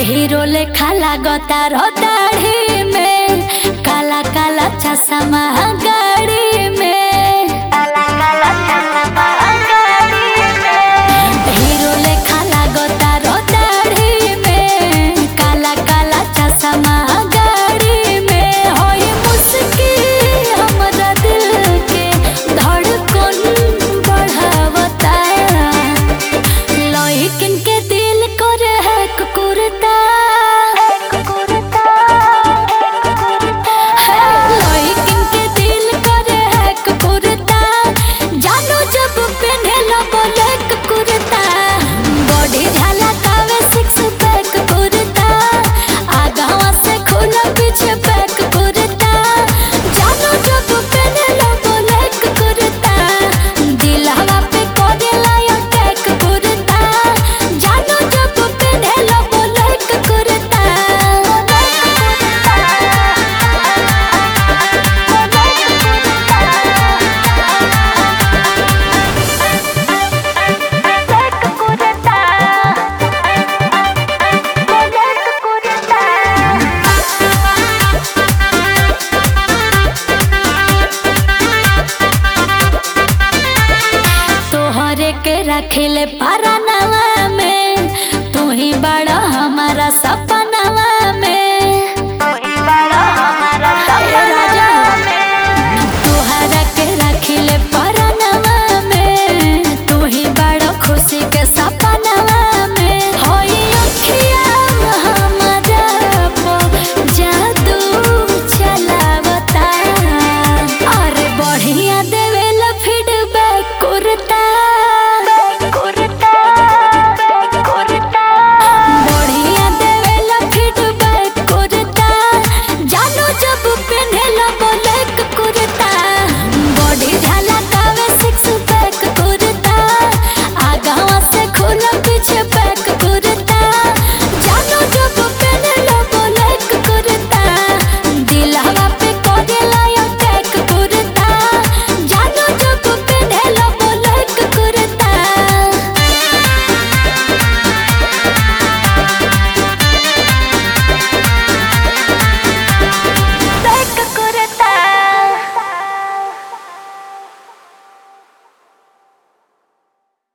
hero लेखा लागता रो दाढ़ी में काला काला चश्मा गाड़ी में काला काला चश्मा गाड़ी में हीरो लेखा लागता रो दाढ़ी में काला काला चश्मा गाड़ी में होई मुस्की हमरा दिल के धड़कन बढ़ावता लइकिन के दिल करे है कुकुरता लइकिन के दिल करे है कुकुरता जानो जब पेन्हेला बोले कुकुरता बॉडी झलकावे सिक्स पैक कुर्ता आगावा से खुला पीछे पैक कुर्ता जानो जब पेन्हेला बोले कुकुरता दिलवा पे कोडेला अटैक कुर्ता जानो जब पेन्हेला बोले कुकुरता तोहरे के रखेले पारानवा में तू ही बड़ा हमारा सपा